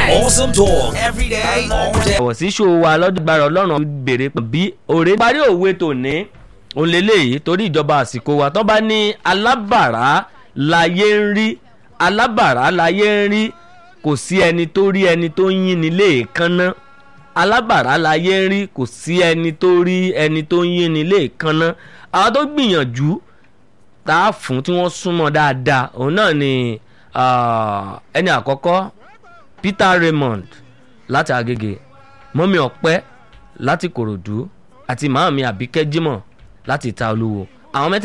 Awesome talk every day, all day. ọ̀wọ̀ sí ṣòwò wa lọ́dúngbàrà ọlọ́run béèrè pé bí òré parí òwe tòní òun lélẹ́yìí torí ìjọba àsìkò wa tó bá ní alábàárà láyé ń rí alábàárà láyé ń rí kò sí ẹni tó rí ẹni tó ń yín ní léèkánná alábàárà láyé ń rí kò sí ẹni tó rí ẹni tó ń yín ní léèkánná àwọn tó gbìyànjú tá a fún tí wọ́n súnmọ́ dáadáa òun náà ni ah, ẹni àkọ́kọ́ Peter Raymond láti Agége mọ́mí ọ̀pẹ́ láti Kòròdú àti màámi Àbíkẹ́ Jímọ̀ láti Ìta Olúwo àwọn mẹ́tẹ̀ẹ̀ta